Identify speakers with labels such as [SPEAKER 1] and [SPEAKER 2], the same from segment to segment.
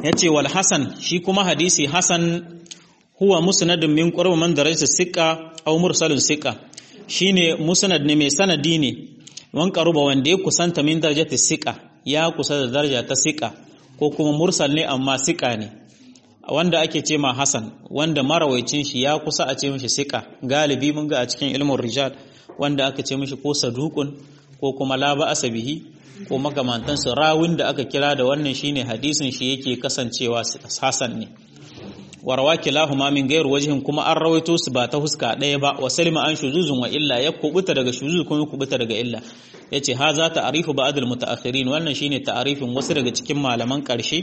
[SPEAKER 1] yace wal hasan shi kuma hadisi hasan huwa musnadun min qurb man darajat siqa aw mursalun siqa shine musnad ne mai sanadi ne wan qaruba wanda ya kusanta min darajat siqa ya kusa da daraja ta siqa ko kuma mursal ne amma siqa ne wanda ake ce ma hasan wanda marawaicin shi ya kusa a ce mishi siqa galibi mun ga a cikin ilmin rijal wanda aka ce mishi ko saduqun ko kuma la ba asabihi ko makamantansu rawin da aka kira da wannan shine hadisin shi yake kasancewa hasan ne warwa kilahuma min gairu wajihin kuma an rawaito su ba ta huska ɗaya ba wa salima an shuzuzun wa illa ya kubuta daga shuzuz kuma kubuta daga illa yace ha za ta'arifu ba'd al-mutaakhirin wannan shine ta'arifin wasu daga cikin malaman ƙarshe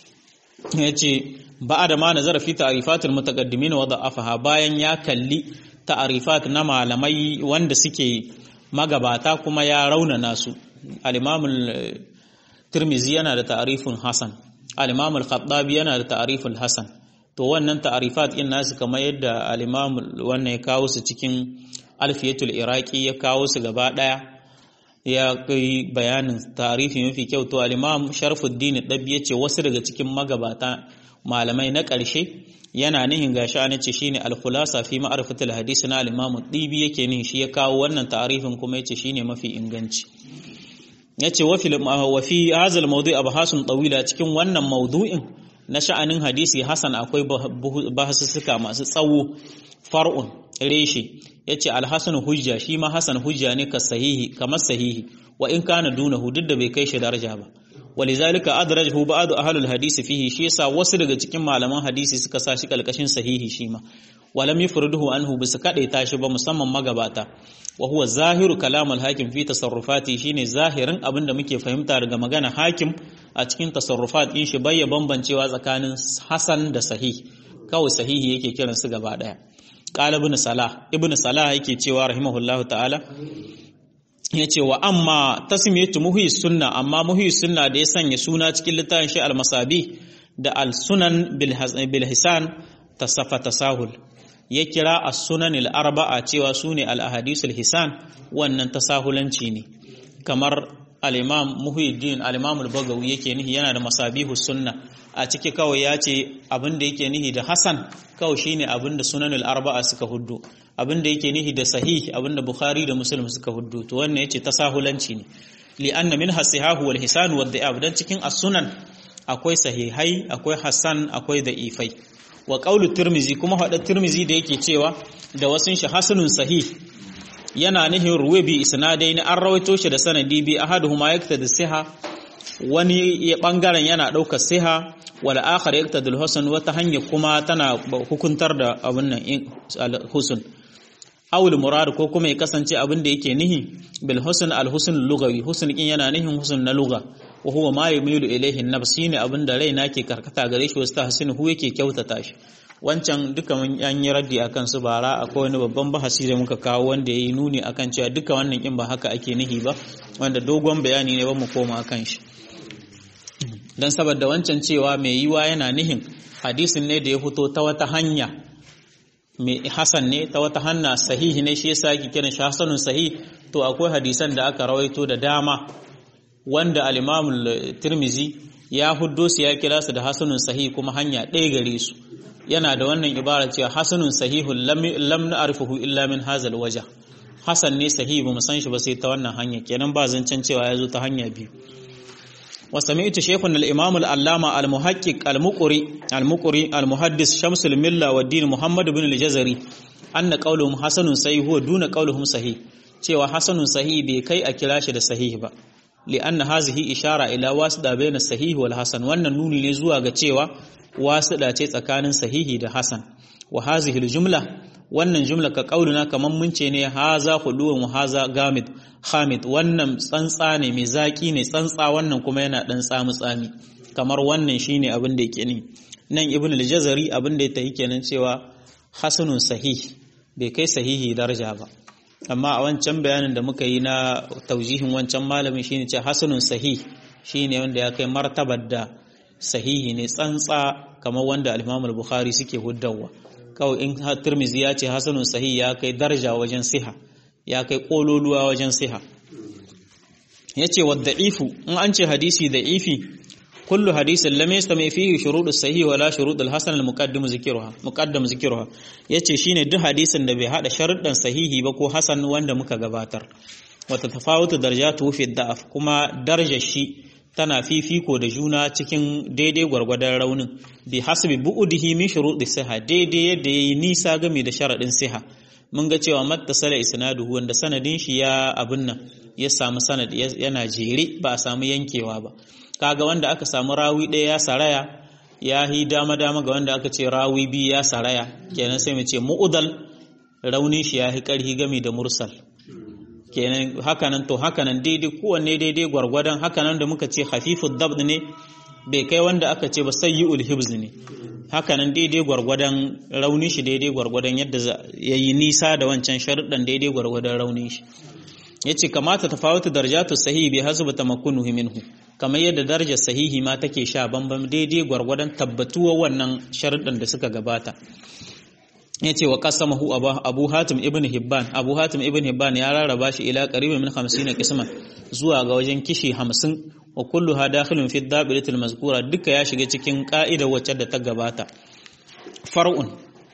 [SPEAKER 1] yace ba'da ma nazara fi ta'rifat al-mutaqaddimin wa da'afaha bayan ya kalli ta'arifat na malamai wanda suke magabata kuma ya raunana su al-imam tirmizi yana da ta'arifin hasan al-imam al-khattabi yana da ta'arifin hasan to wannan ta'arifat din nasu kamar yadda al-imam wannan ya kawo su cikin alfiyatul iraqi ya kawo su gaba daya ya kai bayanin ta'arifi mafi kyau to al-imam sharfuddin dabbi yace wasu daga cikin magabata malamai na ƙarshe yana nihin gashi an ce shine al-khulasa fi ma'rifatil hadisi na al-imam dibi yake nihin shi ya kawo wannan ta'arifin kuma yace shine mafi inganci yace wa fil wa fi hadha al-mawdu' abhasun tawila cikin wannan mawdu'in na sha'anin hadisi hasan akwai bahasussuka masu tsawo far'un reshe yace al-hasan hujja shi ma hasan hujja ne ka sahihi kamar sahihi wa in kana dunahu duk da bai kai shi daraja ba walizalika adrajahu ba'd ahlul hadisi fihi shi yasa wasu daga cikin malaman hadisi suka sa shi kalkashin sahihi shi ma walam yufriduhu anhu bisa kade tashi ba musamman magabata wa huwa zahiru kalam al-hakim fi tasarrufati shine zahirin abinda muke fahimta daga magana hakim a cikin tasarrufat din shi bayya bambancewa tsakanin hasan da sahih kawai sahihi yake kiran su gaba daya qala ibn salah ibn salah yake cewa rahimahullahu ta'ala yace wa amma tasmiyatu muhi sunna amma muhi sunna da ya sanya suna cikin littafin shi al-masabi da al-sunan bil hisan tasafa tasahul ya kira as-sunan al-arba'a cewa sune al-ahadith al-hisan wannan tasahulanci ne kamar al-imam muhiddin al-imam al-bagawi yake nihi yana da masabihu sunna a ciki kawai ya ce abin da yake nihi da hasan kawai shine abin da sunan al-arba'a suka huddu abin da yake nihi da sahih abin da bukhari da muslim suka huddu to wannan yace tasahulanci ne li anna min hasihahu wal hisan wad da'ab dan cikin as-sunan akwai sahihai akwai hasan akwai da'ifai wa qawlu tirmizi kuma hada tirmizi da yake cewa da wasun shi hasanun sahih yana nihin ruwe bi isnadai an rawaito shi da sanadi bi ahaduhuma yaktadi siha wani bangaren yana ɗaukar siha wal akhar yaktadi al-husn wata hanya kuma tana hukuntar da abin nan al-husn aw al-murad ko kuma ya kasance abin da yake nihi bil husn al-husn lugawi husn kin yana nihin husn na lugha wa huwa ma yamilu ilayhi an-nafs shine abin da raina ke karkata gare shi wasu tahsinu hu yake kyautata shi wancan duka mun an yi raddi akan su bara akwai wani babban bahasi da muka kawo wanda yayi nuni akan cewa duka wannan in ba haka ake nihi ba wanda dogon bayani ne ba mu koma akan shi dan saboda wancan cewa mai yiwa yana nihin hadisin ne da ya fito ta wata hanya mai hasan ne ta wata hanna sahihi ne shi yasa yake kiran shi hasanun sahih to akwai hadisan da aka rawaito da dama wanda al-Imam tirmizi ya huddo su ya kira su da hasanun sahih kuma hanya ɗaya gare su yana da wannan ibara cewa hasanun sahihun lam na'rifuhu illa min hazal waja hasan ne sahihi ba mu san shi ba sai ta wannan hanya kenan ba zancen cewa ya zo ta hanya biyu wa sami'tu shaykhun al-imam al-allama al-muhaqqiq al-muqri al-muqri al-muhaddis shamsul milla wa din muhammad ibn al-jazari anna qawluhum hasanun sahih huwa duna qawluhum sahih cewa hasanun sahih bai kai a kira shi da sahih ba li'anna hazihi ishara ila wasida bayna sahih wal hasan wannan nuni ne zuwa ga cewa wasida ce tsakanin sahihi da hasan wa hazihi al-jumla wannan jumla ka kauluna kaman mun ce ne haza khuluwan wa haza gamid hamid wannan tsantsa ne mai zaki ne tsantsa wannan kuma yana dan tsamu tsami kamar wannan shine abin da yake ne nan ibn al-jazari abin da yake kenan cewa hasanun sahih bai kai sahihi daraja ba amma a wancan bayanin da muka yi na taujihin wancan malamin shine ce hasanun sahih shine wanda ya kai martabar da sahihi ne tsantsa kamar wanda al-Imam al-Bukhari suke huddawa kawai in Tirmidhi ya ce hasanun sahih ya kai daraja wajen siha ya kai kololuwa wajen siha yace wa da'ifu in an ce hadisi da'ifi kullu hadisin lam yastami fihi shurudus sahih wala shurudul hasan al muqaddim zikruha muqaddam zikruha yace shine duk hadisin da bai hada sharuɗan sahihi ba ko hasan wanda muka gabatar wata tafawutu darajatu fi da'af kuma darajar shi tana fifiko da juna cikin daidai gwargwadon raunin bi hasbi bu'udihi min shurudi siha daidai yadda yayi nisa game da sharadin siha mun ga cewa mattasala isnaduhu wanda sanadin shi ya abin nan ya samu sanad yana jere ba a samu yankewa ba kaga wanda aka samu rawi ɗaya ya saraya ya hi dama dama ga wanda aka ce rawi biyu ya saraya kenan sai mu ce mu'udal raunin shi ya hi karhi game da mursal kenan hakanan to hakanan daidai kowanne daidai gwargwadon hakanan da muka ce hafifud dabd ne bai kai wanda aka ce ba sayyi'ul hibz ne hakanan daidai gwargwadon raunin shi daidai gwargwadon yadda ya yi nisa da wancan sharuɗan daidai gwargwadon raunin shi ya ce kamata ta fawata darajatu sahihi bai hasu ba tamakkunuhu minhu kamar yadda darajar sahihi ma take sha bambam daidai gwargwadon tabbatuwa wannan sharuɗan da suka gabata ya ce wa qasamahu abu hatim ibn hibban abu hatim ibn hibban ya rarraba shi ila qaribin min 50 qisman zuwa ga wajen kishi 50 wa kulluha dakhilun fi dabilatil mazkura duka ya shiga cikin ka'idar wacce da ta gabata far'un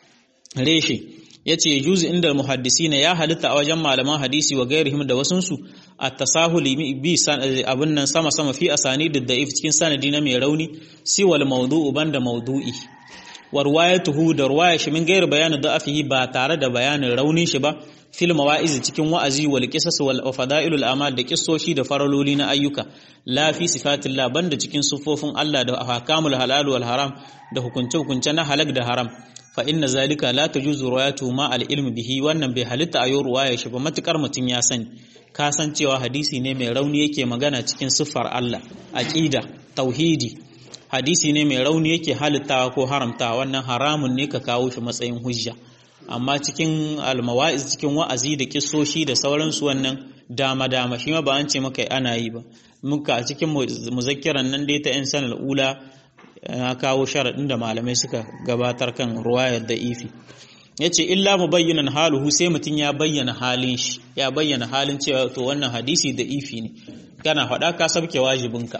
[SPEAKER 1] reshe yace juzu inda muhaddisina ya halitta a wajen malaman hadisi wa gairihim da wasunsu at-tasahuli bi abun nan sama sama fi asanidid da'if cikin sanadi na mai rauni siwal mawdu'u banda mawdu'i wa ruwayatuhu da ruwaya shi min gairi bayanin da'afihi ba tare da bayanin raunin shi ba fil mawa'iz cikin wa'azi wal qisas wal fada'ilul amal da kissoshi da faraloli na ayyuka la fi sifatillah banda cikin sufofin Allah da ahkamul halal wal haram da hukunce hukunce na halak da haram fa inna zalika la tajuzu ruwayatu ma al ilmi bihi wannan bai halitta ayo ruwaya shi ba matukar mutun ya sani ka san cewa hadisi ne mai rauni yake magana cikin siffar Allah aqida tauhidi hadisi ne mai rauni yake halittawa ko haramtawa wannan haramun ne ka kawo shi matsayin hujja amma cikin almawa'iz cikin wa'azi da kisoshi da sauransu wannan dama dama shi ma ba an ce maka ana yi ba muka a cikin muzakkiran nan dai ta yan sanar ula na kawo sharaɗin da malamai suka gabatar kan ruwayar da ifi ya ce illa mu bayyana haluhu sai mutum ya bayyana halin shi ya bayyana halin cewa to wannan hadisi da ifi ne kana faɗa ka sabke wajibinka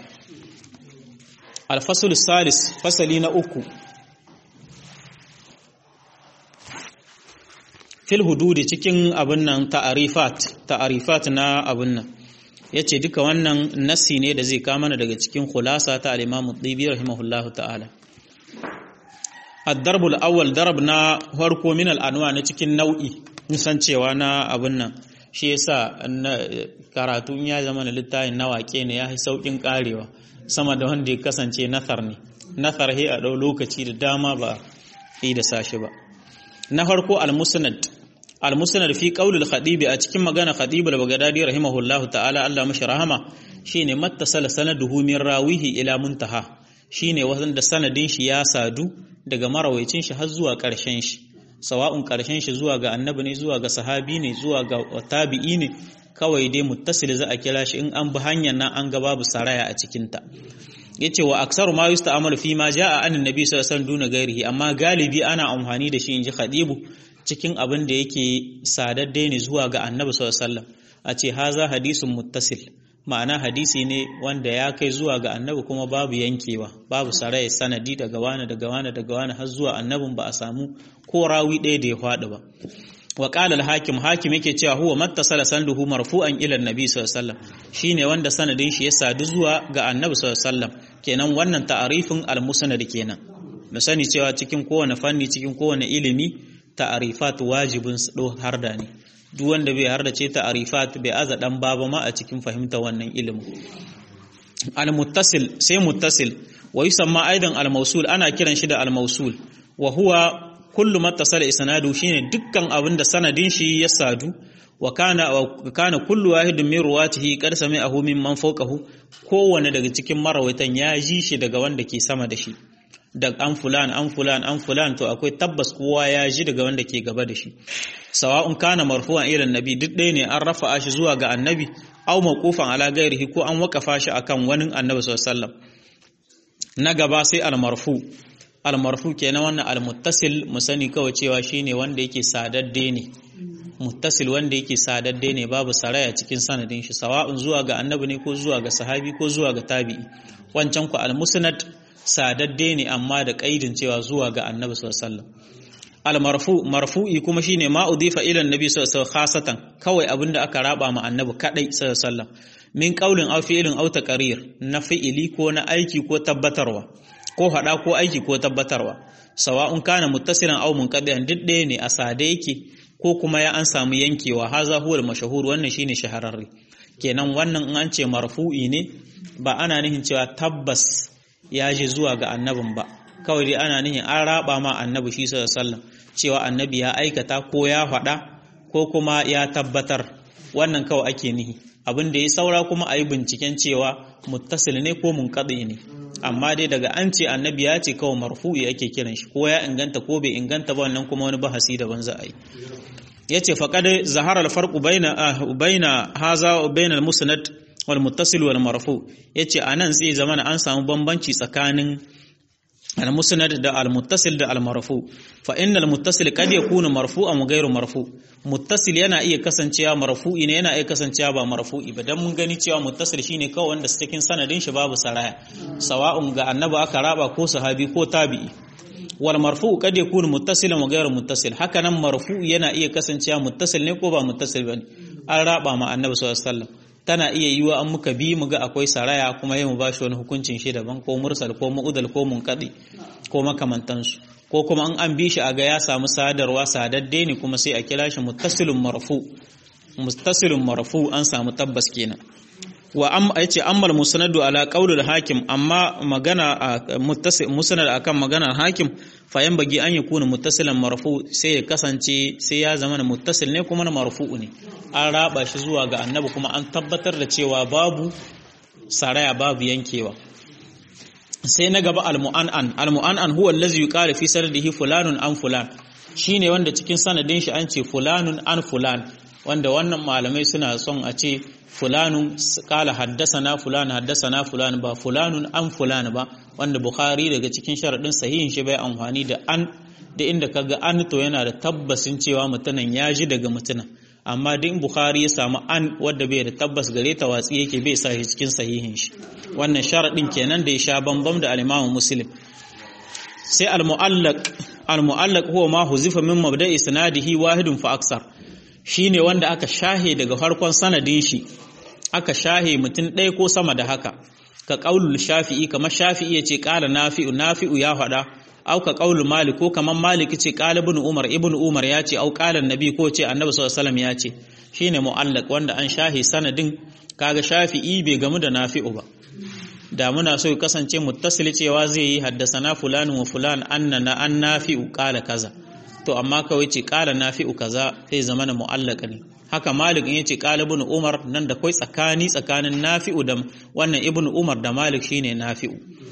[SPEAKER 1] alfasul salis fasali na uku fil hududi cikin abin nan ta'arifat ta'arifat na abin nan yace duka wannan nasi ne da zai kama daga cikin khulasa ta al-Imam Tibi rahimahullahu ta'ala ad-darb al-awwal darab na farko min al-anwa na cikin nau'i nisan cewa na abin nan shi yasa karatu ya zama na littafin na wake ne ya yi saukin karewa sama da wanda ya kasance nathar ne nathar he a ɗau lokaci da dama ba yi da sashi ba na farko al-musnad al-musnad fi qaulil khadibi a cikin magana khadib al-baghdadi rahimahullahu ta'ala Allah mashi rahama shine mattasala sanaduhu min rawihi ila muntaha shine wanda sanadin shi ya sadu daga marawaicin shi har zuwa ƙarshen shi sawa'un ƙarshen shi zuwa ga annabi ne zuwa ga sahabi ne zuwa ga tabi'i ne kawai dai muttasil za a kira shi in an bi hanyar nan an ga babu saraya a cikinta yace wa aksaru ma yusta'malu fi ma jaa an annabi sallallahu alaihi wasallam duna gairihi amma galibi ana amfani da shi inji khadibu cikin abin da yake sadadde ne zuwa ga annabi sallallahu alaihi wasallam a ce haza hadisun muttasil ma'ana hadisi ne wanda ya kai zuwa ga annabi kuma babu yankewa babu saraya sanadi daga wani daga wani daga wani har zuwa annabin ba a samu ko rawi ɗaya da ya faɗi ba wa qala al-hakim hakim yake cewa huwa mattasala sanduhu marfu'an ila an-nabi sallallahu alaihi wasallam shine wanda sanadin shi ya sadu zuwa ga annabi sallallahu alaihi wasallam kenan wannan ta'arifin al-musnad kenan mu sani cewa cikin kowane fanni cikin kowane ilimi ta'arifat wajibin do harda ne duk wanda bai harda ce ta'arifat bai aza dan baba ma a cikin fahimta wannan ilimin al-muttasil sai muttasil wa yusamma aidan al-mawsul ana kiran shi da al-mawsul wa huwa kullu mattasala isnadu shine dukkan abin da sanadin shi ya sadu wa kana wa kana kullu wahidin min ruwatihi qad sami'ahu mimman fawqahu kowanne daga cikin marawaitan ya ji shi daga wanda ke sama da shi da an fulan an fulan an fulan to akwai tabbas kowa ya ji daga wanda ke gaba da shi sawa'un kana marfu'an ila annabi duk ɗaya ne an rafa'a shi zuwa ga annabi aw mawqufan ala ghairihi ko an wakafa shi akan wani annabi sallallahu alaihi wasallam na gaba sai al-marfu al-marfu kenan wannan al-muttasil mu sani kawai cewa shine wanda yake sadadde ne muttasil wanda yake sadadde ne babu saraya cikin sanadin shi sawa'un zuwa ga annabi ne ko zuwa ga sahabi ko zuwa ga tabi'i wancan ku al-musnad sadadde ne amma da kaidin cewa zuwa ga annabi sallallahu alaihi wasallam al-marfu marfu'i kuma shine ma udifa ila annabi sallallahu alaihi wasallam khasatan kawai abinda aka raba ma annabi kadai sallallahu alaihi wasallam min qaulin aw fi'lin aw taqrir na fi'ili ko na aiki ko tabbatarwa ko hada ko aiki ko tabbatarwa sawa'un kana muttasilan aw munqadiyan duk ɗaya ne a sade yake ko kuma ya an samu yankewa haza huwa mashahur wannan shine shahararre kenan wannan in an ce marfu'i ne ba ana nihin cewa tabbas ya je zuwa ga annabin ba kawai dai ana nihin an raba ma annabi shi sallallahu alaihi wasallam cewa annabi ya aikata ko ya faɗa ko kuma ya tabbatar wannan kawai ake nihi abin da ya saura kuma a yi binciken cewa muttasil ne ko munqadi ne amma dai daga an ce annabi ya ce kawai marfu'i ake kiran shi ko ya inganta ko bai inganta ba wannan kuma wani bahasi daban za a yi yace faqad zahara al-farqu baina baina haza wa baina al-musnad wal muttasil wal marfu yace anan sai zamana an samu bambanci tsakanin al-musnad da al-muttasil da al-marfu fa innal muttasil kad yakunu marfu'an wa ghayru marfu muttasil yana iya kasancewa marfu'i ne yana iya kasancewa ba marfu'i ba dan mun gani cewa muttasil shine kawai wanda cikin sanadin shi babu saraya sawa'un ga annabi aka raba ko sahabi ko tabi'i wal marfu kad yakunu muttasilan wa ghayru muttasil haka nan marfu yana iya kasancewa muttasil ne ko ba muttasil bane an raba ma annabi sallallahu alaihi wasallam tana iya yiwa an muka bi mu ga akwai saraya kuma yi mu ba shi wani hukuncin shi daban ko mursal ko mu'udal ko munqadi ko makamantansu ko kuma an an bi shi a ga ya samu sadarwa sadadde ne kuma sai a kira shi muttasilun marfu muttasilun marfu an samu tabbas kenan wa am yace ammal musnadu ala qaulul hakim amma magana muttasil musnad akan maganar hakim fa yan bagi an yakuna muttasilan marfu sai ya kasance sai ya zama muttasil ne kuma na marfu ne an raba shi zuwa ga annabi kuma an tabbatar da cewa babu saraya babu yankewa sai na gaba almu'an'an almu'an'an huwa allazi yuqalu fi sanadihi fulanun an fulan shine wanda cikin sanadin shi an ce fulanun an fulan wanda wannan malamai suna son a ce fulanun kala haddasana fulan haddasana fulan ba fulanun an fulan ba wanda bukhari daga cikin sharadin sahihin shi bai amfani da an da inda kaga an to yana da tabbasin cewa mutumin ya ji daga mutumin amma duk bukhari ya samu an wadda bai da tabbas gare ta watsi yake bai sa shi cikin sahihin shi wannan sharadin kenan da ya sha bambam da al-imam muslim sai al-mu'allaq al-mu'allaq huwa ma huzifa min mabda'i sanadihi wahidun fa aksar shine wanda aka shahe daga farkon sanadin shi aka shahe mutum ɗaya ko sama da haka ka qaulul shafi'i kamar shafi'i yace qala nafi'u nafi'u ya faɗa au ka qaulul malik ko kamar malik ce qala ibn umar ibn umar ya ce au qala annabi ko ce annabi sallallahu alaihi wasallam ya ce shine mu'allaq wanda an shahe sanadin kaga shafi'i bai gamu da nafi'u ba da muna so kasance muttasili cewa zai yi haddasana fulani wa fulan annana an nafi'u qala kaza to amma kawai ce qala nafi'u kaza sai zama na mu'allaka ne haka malik in yace qala ibn umar nan da kai tsakani tsakanin nafi'u da wannan ibn umar da malik shine nafi'u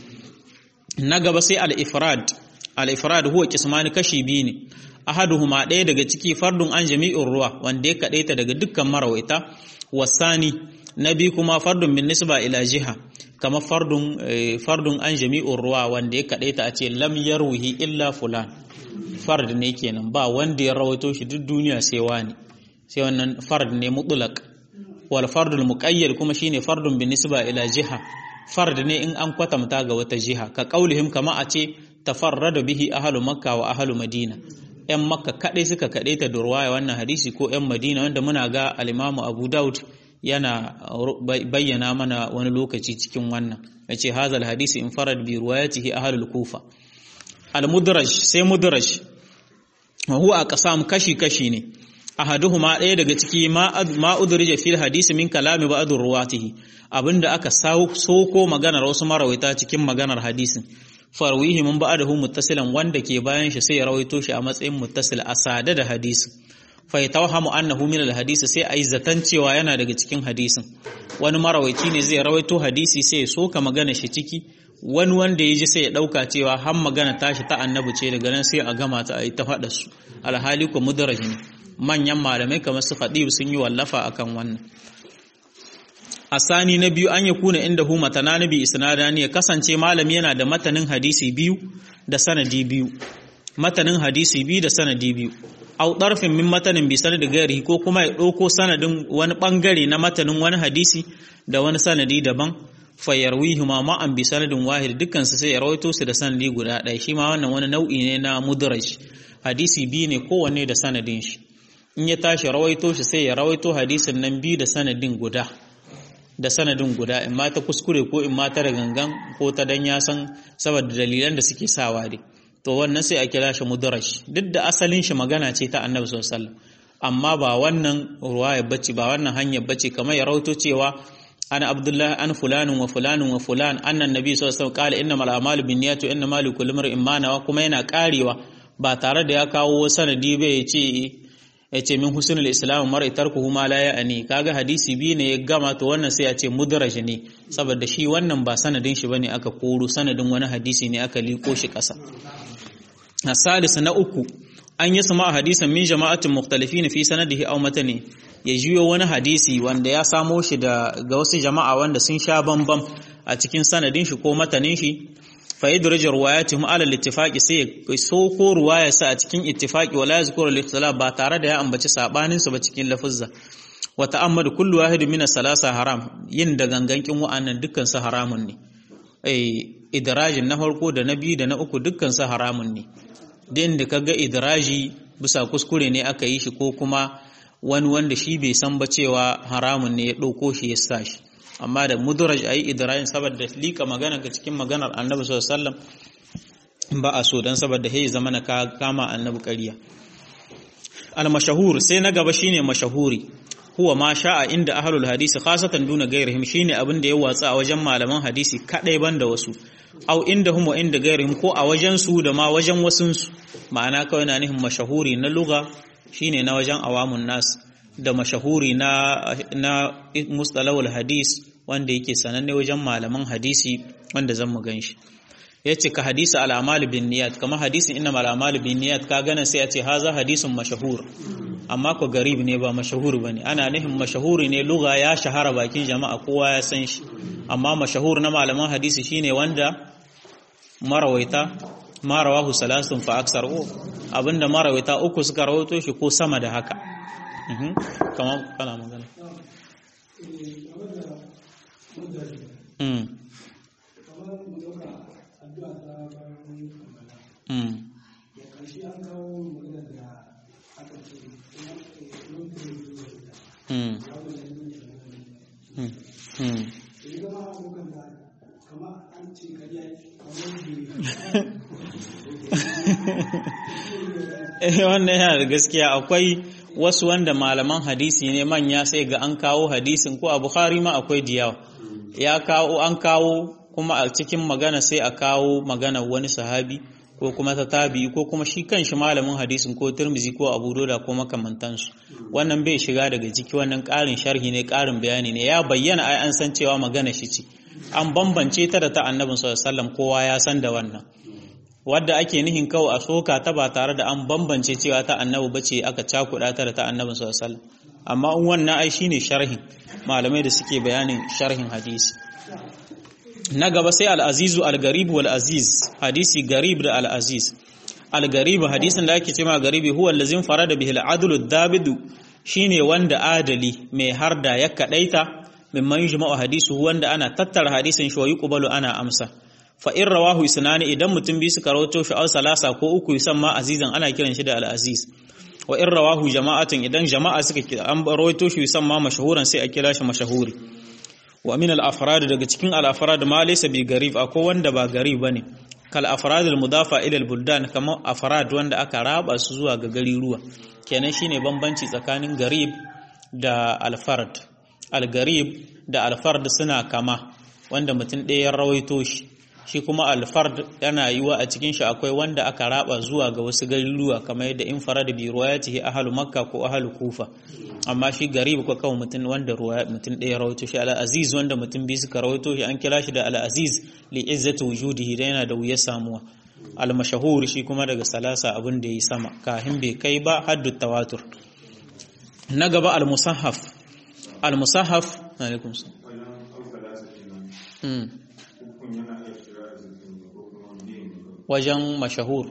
[SPEAKER 1] na gaba sai al-ifrad al-ifrad huwa kismani kashi biyu ne ahaduhuma ɗaya daga ciki fardun an jami'ur ruwa wanda ya kadaita daga dukkan marawaita wasani na biyu kuma fardun bin nisba ila jiha kamar fardun fardun an jami'ur ruwa wanda ya kadaita a ce lam yarwihi illa fulan fard ne kenan ba wanda ya rawaito shi duk duniya sai wani sai wannan fard ne mutlaq wal fardul muqayyad kuma shine fardun bin nisba ila jiha fard ne in an kwatamta ga wata jiha ka qaulihim kama a ce tafarrada bihi ahlu makka wa ahlu madina yan makka kadai suka kadaita da ruwaya wannan hadisi ko yan madina wanda muna ga al-imamu abu daud yana bayyana mana wani lokaci cikin wannan yace hazal hadisi in farad bi riwayatihi ahlul kufa al mudraj sai mudraj wa huwa aqsam kashi kashi ne ahaduhuma ɗaya daga ciki ma ma udrija fil hadisi min kalami ba'd ruwatihi abinda aka soko maganar wasu marawaita cikin maganar hadisin farwihi mun ba'dahu muttasilan wanda ke bayan shi sai ya rawaito shi a matsayin muttasil asada da hadisin fa yatawhamu annahu min alhadisi sai ayi zatan cewa yana daga cikin hadisin wani marawaici ne zai rawaito hadisi sai ya soka magana shi ciki wani wanda ya ji sai ya dauka cewa har magana tashi ta annabi ce daga nan sai a gama ta ayi ta faɗa su alhali ko mudaraj ne manyan malamai kamar su Khadib sun yi wallafa akan wannan asani na biyu an ya kuna inda hu matana bi isnadani ya kasance malami yana da matanin hadisi biyu da sanadi biyu matanin hadisi biyu da sanadi biyu au ɗarfin min matanin bi sanadi gairi ko kuma ya ɗauko sanadin wani ɓangare na matanin wani hadisi da wani sanadi daban fayarwihima ma'an bi sanadin wahid dukkan su sai ya rawaito su da sanadi guda ɗaya shi ma wannan wani nau'i ne na mudraj hadisi biyu ne kowanne da sanadin shi in ya tashi rawaito shi sai ya rawaito hadisin nan biyu da sanadin guda da sanadin guda in ma ta kuskure ko in ma ta da gangan ko ta dan ya san saboda dalilan da suke sawa dai to wannan sai a kira shi mudraj duk da asalin shi magana ce ta annabi sallallahu alaihi wasallam amma ba wannan ruwaya bace ba wannan hanyar bace kamar ya rawaito cewa ana abdullahi an fulanin wa fulanin wa fulan annan nabi sallallahu alaihi wasallam qala innamal a'malu binniyati wa innamal likulli imrin ma nawa kuma yana karewa ba tare da ya kawo sanadi ba ya ce ya ce min husnul islam mar'i tarkuhu ma la ya'ni kaga hadisi biyu ne ya gama to wannan sai ya ce mudraj ne saboda shi wannan ba sanadin shi bane aka koro sanadin wani hadisi ne aka liko shi kasa asalis na uku an yi sama hadisan min jama'atin mukhtalifin fi sanadihi aw matani ya jiyo wani hadisi wanda ya samo shi da ga wasu jama'a wanda sun sha bambam a cikin sanadin shi ko matanin shi fa yadraju riwayatihim ala al-ittifaqi sai so ko ruwaya sa a cikin ittifaqi wala yazkuru al-ikhtilaf ba tare da ya ambaci sabanin su ba cikin lafuzza wa ta'ammadu kullu wahidin min as-salasa haram yin da gangankin wa'annan dukkan su haramun ne eh idrajin na farko da na biyu da na uku dukkan su haramun ne din da kaga idraji bisa kuskure ne aka yi shi ko kuma wani wanda shi bai san ba cewa haramun ne ya ɗauko shi ya sa shi amma da mudraj ayi idrajin saboda lika magana ga cikin maganar annabi sallallahu alaihi wasallam ba a so dan saboda hey zamana ka kama annabi ƙarya al mashahur sai na gaba shine mashahuri huwa ma sha'a inda ahlul hadisi khasatan duna gairihim shine abin da ya watsa a wajen malaman hadisi kadai banda wasu au inda hum wa inda gairihim ko a wajen su da ma wajen wasun su ma'ana kawai na nihin mashahuri na lugha shine na wajen awamun nas da mashahuri na na mustalahul hadis wanda yake sananne wajen malaman hadisi wanda zan mu ganshi yace ka hadisi al-amal bin niyat kama hadisin inna al-amal bin niyat ka gana sai a ce haza hadisun mashahur amma ko garib ne ba mashahur bane ana nihin mashahuri ne lugha ya shahara bakin jama'a kowa ya san shi amma mashahur na malaman hadisi shine wanda marawaita marawahu salasun fa aksar o abinda marawaita uku suka rawaito shi ko sama da haka kamar kana magana wannan yana da gaskiya akwai wasu wanda malaman hadisi ne manya sai ga an kawo hadisin ko a bukhari ma akwai diyawa ya kawo an kawo kuma a cikin magana sai a kawo magana wani sahabi ko kuma ta tabi ko kuma shi kanshi malamin hadisin ko turmizi ko abu doda ko makamantansu wannan bai shiga daga ciki wannan ƙarin sharhi ne ƙarin bayani ne ya bayyana ai an san cewa magana shi ce an bambance ta da ta annabin sallallahu alaihi wasallam kowa ya san da wannan wadda ake nihin kawai a soka ta ba tare da an bambance cewa ta annabi bace aka cakuɗa ta da ta annabin sallallahu alaihi wasallam amma in wannan ai shine sharhin malamai da suke bayanin sharhin hadisi na gaba sai al-azizu al-garib wal aziz hadisi garib da al-aziz al-garib hadisin da ake cewa garibi huwa allazin farada bihi al-adlu ad-dabidu shine wanda adali mai harda ya kadaita mimman yujma'u hadisu wanda ana tattara hadisin shi wa yuqbalu ana amsa fa in rawahu isnani idan mutum bi suka rawato shi aw salasa ko uku yusamma azizan ana kiran shi da al-aziz wa in rawahu jama'atan idan jama'a suka an rawato shi yusamma mashhuran sai a kira shi mashhuri wa min al-afrad daga cikin al-afrad ma laysa bi garib akwai wanda ba garib bane kal afrad al-mudafa ila al-buldan kamar afrad wanda aka raba su zuwa ga gari ruwa kenan shine bambanci tsakanin garib da al-fard al-garib da al-fard suna kama wanda mutum ɗaya ya rawaito shi shi kuma alfard yana yiwa a cikin shi akwai wanda aka raba zuwa ga wasu garuruwa kamar yadda in farada bi ruwayatihi ahlu makka ko ahlu kufa amma shi garib ko kawai mutum wanda ruwaya mutum ɗaya rawaito shi al aziz wanda mutum bi suka rawaito shi an kira shi da al aziz li izzati wujudihi da yana da wuyar samuwa al mashahur shi kuma daga salasa abin da yi sama kahin bai kai ba haddu tawatur na gaba al musahaf al musahaf alaikum salam wajen mashahur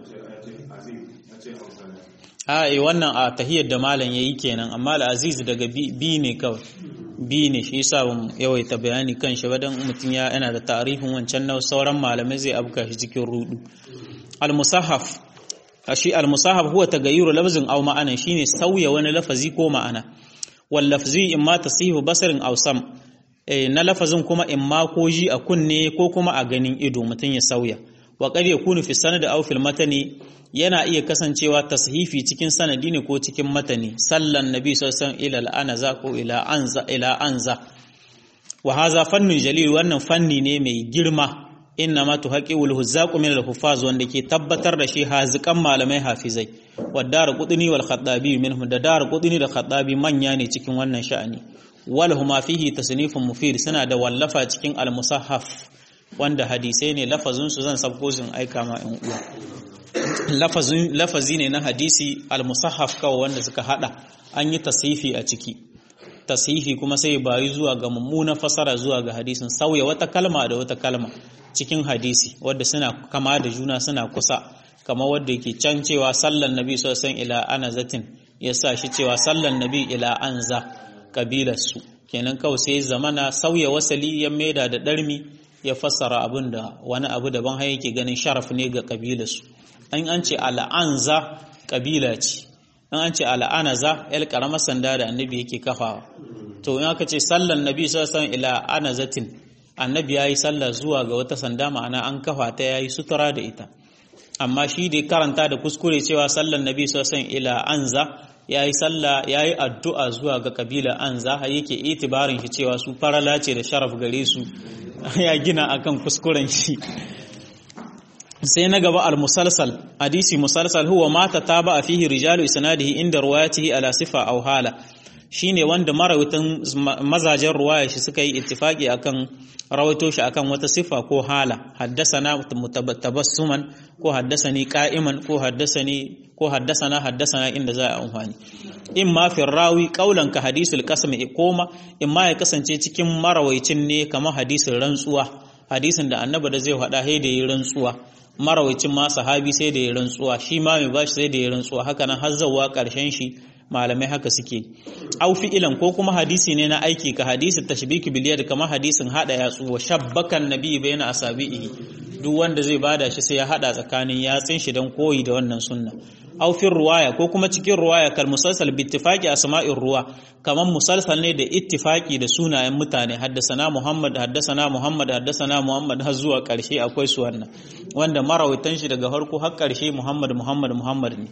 [SPEAKER 1] a yi wannan a tahiyar da malam ya yi kenan amma al'aziz daga bi ne kawai bi ne shi yasa ban yawaita bayani kan shi ba dan mutum ya yana da tarihin wancan na sauran malamai zai abuka shi cikin rudu al-musahaf shi al-musahaf huwa tagayyuru lafzin aw ma'ana shine sauya wani lafazi ko ma'ana wal lafzi imma tasihu basarin aw sam na lafazin kuma imma ko ji a kunne ko kuma a ganin ido mutum ya sauya wa qad yakunu fi sanad aw fil matani yana iya kasancewa tashifi cikin sanadi ne ko cikin matani sallan nabi sallallahu alaihi wasallam ila anaza ko ila anza ila anza wa hadha fannun jalil wannan fanni ne mai girma inna ma tuhaqiqul huzzaqu min al-huffaz wanda ke tabbatar da shi hazikan malamai hafizai wadar qudni wal khadabi minhum da dar qudni da khadabi manya ne cikin wannan sha'ani wal huma fihi tasnifun mufid suna da wallafa cikin al-musahhaf wanda hadisai ne lafazin su zan sabko sun aika ma in uwa lafazin lafazi ne na hadisi al-musahhaf kawai wanda suka hada an yi tasifi a ciki tasifi kuma sai bayi zuwa ga mummuna fasara zuwa ga hadisin sauya wata kalma da wata kalma cikin hadisi wadda suna kama da juna suna kusa kama wadda yake can cewa sallan nabi sosan ila anazatin ya sa shi cewa sallan nabi ila anza kabilarsu kenan kawai sai zamana sauya wasali ya maida da ɗarmi ya fassara abin da wani abu daban har yake ganin sharaf ne ga kabilarsu an an ce al'anza kabila ce an an ce al'anaza yar karamar sanda da annabi yake kafawa to in aka ce sallan nabi sosan ila anazatin annabi ya yi sallah zuwa ga wata sanda ma'ana an kafa ta ya yi sutura da ita amma shi da karanta da kuskure cewa sallan nabi sosan ila anza ya yi sallah ya yi addu'a zuwa ga kabila anza har yake itibarin shi cewa su farala ce da sharaf gare su ya gina akan kuskuren shi sai na gaba al-musalsal hadisi musalsal huwa mata taba a fihi rijalu isnadihi inda ruwayatihi ala sifa aw hala shine wanda marawaitan mazajen ruwaya shi suka yi ittifaki akan rawaito shi akan wata sifa ko hala haddasana mutabassuman ko haddasani qa'iman ko haddasani ko haddasana haddasana inda za a amfani in ma fi rawi qaulan ka hadisul qasm koma in ma ya kasance cikin marawaicin ne kamar hadisin rantsuwa hadisin da annabi da zai faɗa sai da yi rantsuwa marawacin ma sahabi sai da ya rantsuwa shi ma mai bashi sai da ya rantsuwa haka nan har zawwa karshen shi malamai haka suke au fi'ilan ko kuma hadisi ne na aiki ka hadisi tashbiki bil yad kamar hadisin hada yatsu wa shabbakan nabi bayna asabihi duk wanda zai bada shi sai ya hada tsakanin yatsin shi dan koyi da wannan sunna au fi ruwaya ko kuma cikin ruwaya kal musalsal bi ittifaqi asma'ir ruwa kamar musalsal ne da ittifaqi da sunayen mutane haddasana muhammad haddasana muhammad haddasana muhammad har zuwa karshe akwai su wannan wanda marawaitan shi daga farko har karshe muhammad muhammad muhammad ne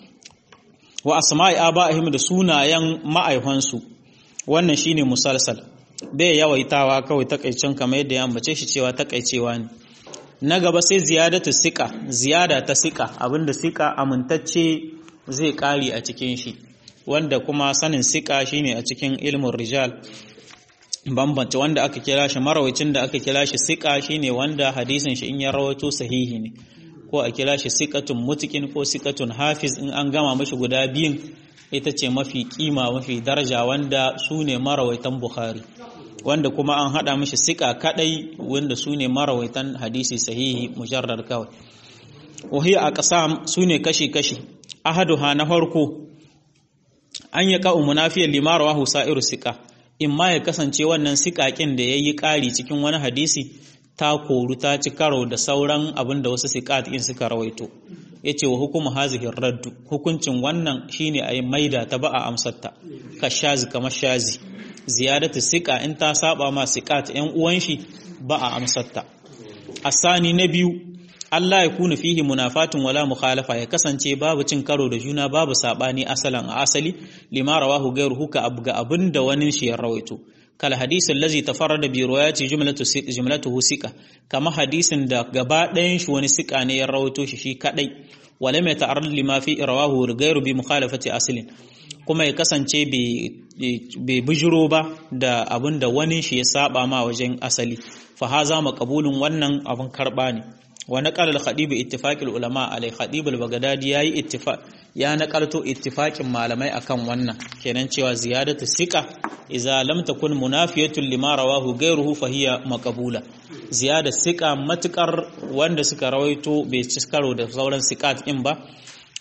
[SPEAKER 1] wa asma'i aba'ihim da sunayen ma'aifansu wannan shine musalsal bai yawaitawa kawai takaicin kamar yadda ya ambace shi cewa takaicewa ne na gaba sai ziyadatu sika ziyada ta sika abinda sika amintacce zai kari a cikin shi wanda kuma sanin sika shine a cikin ilmin rijal bambance wanda aka kira shi marawacin da aka kira shi sika shine wanda hadisin shi in ya rawaito sahihi ne ko a kira shi sikatun mutukin ko sikatun hafiz in an gama mashi guda biyun ita ce mafi kima mafi daraja wanda su ne marawaitan bukhari wanda kuma an hada mashi sika kadai wanda su ne marawaitan hadisi sahihi mujarrar kawai wahiya a ƙasa su ne kashi-kashi ahaduha na farko an yi ka'u munafiyar limarawa husa'iru sika in ma ya kasance wannan sikakin da ya yi ƙari cikin wani hadisi ta koru ta ci karo da sauran abin da wasu sikat in suka rawaito ya ce wa hukumu hazihin raddu hukuncin wannan shine a yi maida ta ba a amsarta ka shazi kamar shazi ziyadatu sika in ta saba ma sikat yan uwan shi ba a amsarta asani na biyu Allah ya kuna fihi munafatun wala mukhalafa ya kasance babu cin karo da juna babu sabani asalan a asali lima rawahu gairuhu ka abu ga abin da wani shi ya rawaito kal hadisi allazi tafarrada bi riwayati jumlatu jumlatuhu sika kama hadisin da gaba ɗayan shi wani sika ne ya rawaito shi shi kadai wala mai ta'arrad lima fi rawahu gairu bi mukhalafati aslin kuma ya kasance bai bijiro ba da abin da wani shi ya saba ma wajen asali fa haza maqbulun wannan abin karba ne wa naqala al-khadib ittifaq ulama alai khadib al-baghdadi yayi ittifaq ya naqalto ittifaqin malamai akan wannan kenan cewa ziyadatu siqa idza lam takun munafiyatun lima rawahu ghayruhu fa hiya maqbula ziyada siqa matukar wanda suka rawaito bai ci karo da sauran siqat in ba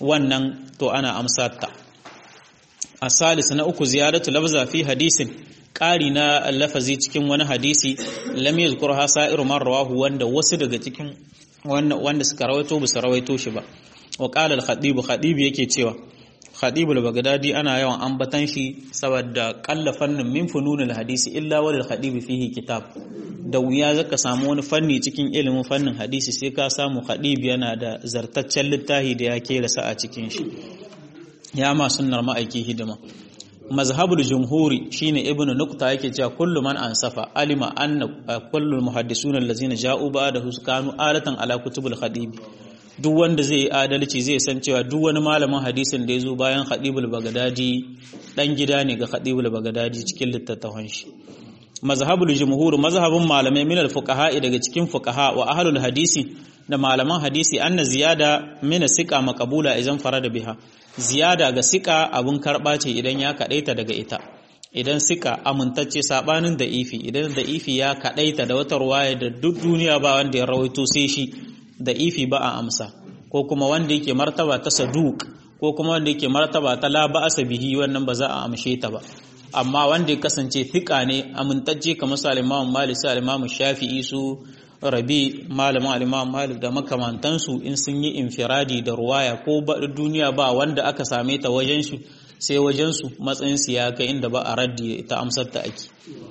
[SPEAKER 1] wannan to ana amsata asalis na uku ziyadatu lafza fi hadisin ƙari na lafazi cikin wani hadisi lam yazkur ha sa'iru man rawahu wanda wasu daga cikin wanda suka rawaito ba su rawaito shi ba wa qala al-khatib khatib yake cewa khatib al-baghdadi ana yawan ambatan shi saboda qalla fannin min fununil hadisi illa wal khatib fihi kitab da wuya zaka samu wani fanni cikin ilimin fannin hadisi sai ka samu khatib yana da zartaccen littafi da ya kera sa a cikin shi ya ma sunnar ma'aiki hidima mazhabul jumhuri shine ibnu nukta yake cewa kullu man ansafa alima anna kullu muhaddisuna allazina ja'u ba'dahu kanu alatan ala kutubul khatib duk wanda zai yi adalci zai san cewa duk wani malamin hadisin da ya zo bayan khatibul bagdadi dan gida ne ga khatibul bagdadi cikin littattafan shi mazhabul jumhur mazhabun malamai min al fuqaha daga cikin fuqaha wa ahlul hadisi da malaman hadisi anna ziyada min siqa maqbula idan farada biha ziyada ga sika abun karba ce idan ya kadaita daga ita idan sika amintacce sabanin da ifi idan da ifi ya kadaita da wata ruwaya da duk duniya ba wanda ya rawaito sai shi da ifi ba a amsa ko kuma wanda yake martaba ta saduk ko kuma wanda yake martaba ta la ba'asa bihi wannan ba za a amshe ta ba amma wanda ya kasance fika ne amintacce kamar su al-Imam Malik su al-Imam Shafi'i su Rabi malamin al-Imam Malik da makamantansu in sun yi infiradi da ruwaya ko duniya ba wanda aka same ta wajen su sai wajen su matsayin su ya kai inda ba a raddi ta amsar ta ake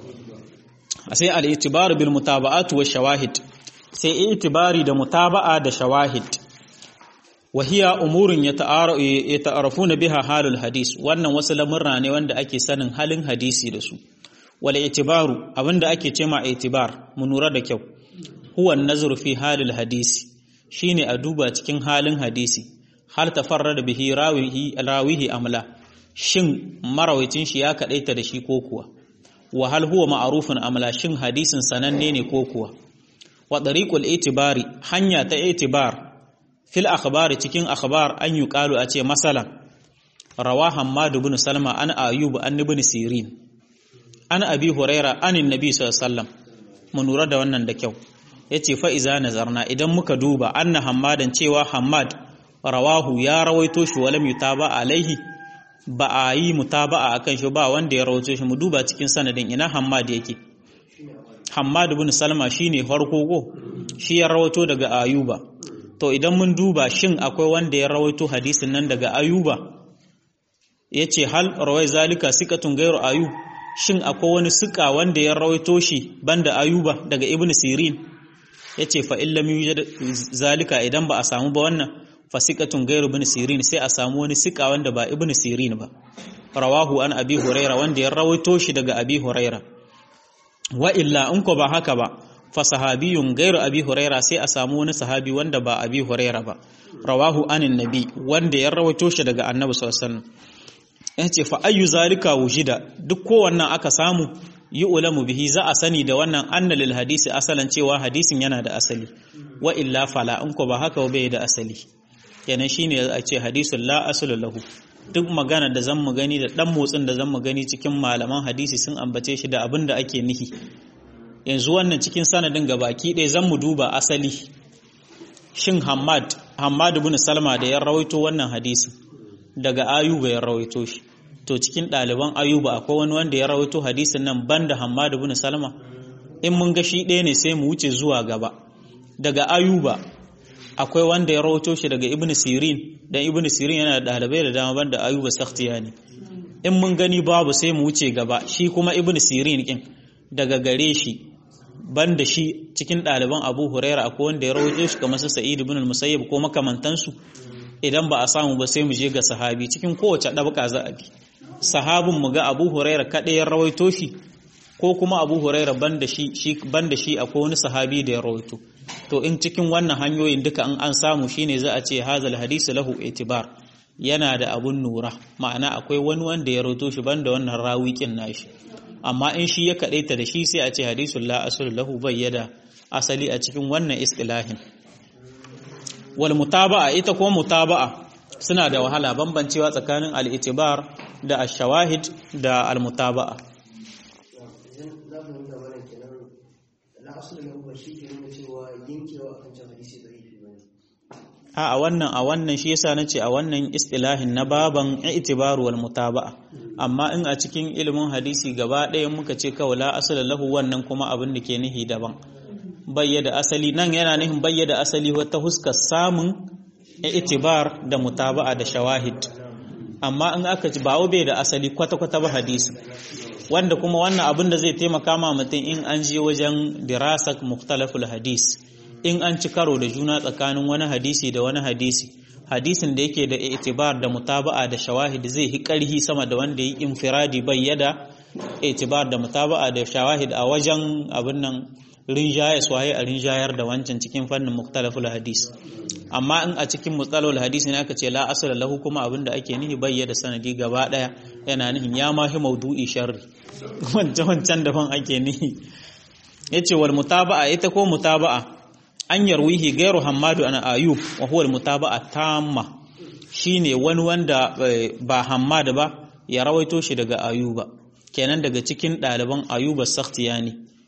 [SPEAKER 1] sai al-itibar bil mutaba'at wa shawahid sai itibari da mutaba'a da shawahid wahiya umurin yata'arafuna biha halul hadis wannan wasu lamurra ne wanda ake sanin halin hadisi da su wal itibaru abinda ake cema itibar mu nura da kyau huwa nazru fi halil hadisi shine a duba cikin halin hadisi hal tafarrada bihi rawihi rawihi amla shin marawaitin shi ya kadaita da shi ko kuwa wa hal huwa ma'rufun amla shin hadisin sananne ne ko kuwa wa tariqul itibari hanya ta itibar fil akhbari cikin akhbar an yuqalu a ce masalan rawa hammad ibn salma an ayub an ibn sirin an abi huraira an annabi sallallahu alaihi wasallam mun lura da wannan da kyau yace fa iza nazarna idan muka duba anna hammadan cewa hammad rawahu ya rawaito shi walam yutaba alaihi ba a yi mutaba'a akan shi ba wanda ya rawaito shi mu duba cikin sanadin ina hammad yake hammad ibn salma shine farko ko shi ya rawaito daga ayuba to idan mun duba shin akwai wanda ya rawaito hadisin nan daga ayuba ya ce hal rawai zalika sikatun gairu ayub shin akwai wani sika wanda ya rawaito shi banda ayuba daga ibn sirin ya ce fa illam yujad zalika idan ba a samu ba wannan fa sikatun gairu ibn sirin sai a samu wani sika wanda ba ibn sirin ba rawahu an abi huraira wanda ya rawaito shi daga abi huraira wa illa in ko ba haka ba fa sahabiyun gairu abi huraira sai a samu wani sahabi wanda ba abi huraira ba rawahu anin nabi wanda ya rawaito shi daga annabi sallallahu alaihi wasallam yace fa ayyu zalika wujida duk kowannan aka samu yi ulamu bihi za a sani da wannan anna lil hadisi asalan cewa hadisin yana da asali wa illa fala in ko ba haka bai da asali kenan shine a ce hadisul la aslu lahu duk magana da zan mu gani da dan motsin da zan mu gani cikin malaman hadisi sun ambace shi da abin da ake nihi yanzu wannan cikin sanadin gabaki ɗaya zan mu duba asali shin Hamad Hamad ibn Salma da ya rawaito wannan hadisi daga Ayuba ya rawaito shi to cikin ɗaliban Ayuba akwai wani wanda ya rawaito hadisin nan banda Hamad ibn Salma in mun ga shi ɗaya ne sai mu wuce zuwa gaba daga Ayuba akwai wanda ya rawaito shi daga Ibn Sirin dan Ibn Sirin yana da ɗalibai da dama banda Ayuba Sakhtiyani in mun gani babu sai mu wuce gaba shi kuma Ibn Sirin kin daga gare shi banda shi cikin ɗaliban Abu Huraira akwai wanda ya rawaito shi kamar su Sa'id ibn al-Musayyib ko makamantansu idan ba a samu ba sai mu je ga sahabi cikin kowace ɗabaka za a bi sahabin mu ga Abu Huraira kaɗai ya rawaito shi ko kuma Abu Huraira banda shi shi banda shi akwai wani sahabi da ya rawaito to in cikin wannan hanyoyin duka an an samu shine za a ce hazal hadisi lahu itibar yana da abun nura ma'ana akwai wani wanda ya rawaito shi banda wannan rawikin nashi amma in shi ya kaɗaita da shi sai a ce hadisun la asul lahu bayyada asali a cikin wannan istilahin wal mutaba'a ita kuma mutaba'a suna da wahala bambancewa tsakanin al-itibar da ash-shawahid da al-mutaba'a a a wannan a wannan shi yasa nace a wannan istilahin na baban itibar wal mutaba'a amma in a cikin ilimin hadisi gaba ɗaya muka ce kawai la asala lahu wannan kuma abin da ke nihi daban bayyada asali nan yana nihin bayyada asali wata huskar samun itibar da mutaba'a da shawahid amma in aka ci bawo bai da asali kwata-kwata ba hadisi wanda kuma wannan abin da zai taimaka ma mutum in an je wajen dirasak muktalaful hadis in an ci karo da juna tsakanin wani hadisi da wani hadisi hadisin da yake da itibar da mutaba'a da shawahid zai hi karhi sama da wanda yi infiradi bayyada itibar da mutaba'a da shawahid a wajen abin nan rinjaye swaye a rinjayar da wancan cikin fannin muktalaful hadis amma in a cikin mutsalol hadisi ne aka ce la asala lahu kuma abinda ake nihi bayyana sanadi gaba daya yana nihin ya mahi maudu'i sharri wancan wancan daban ake nihi yace wal mutaba'a ita ko mutaba'a an yarwihi gairu hammadu ana ayub wa huwa al mutaba'a tamma shine wani wanda ba hammad ba ya rawaito shi daga ayuba kenan daga cikin ɗaliban ayuba sakhtiyani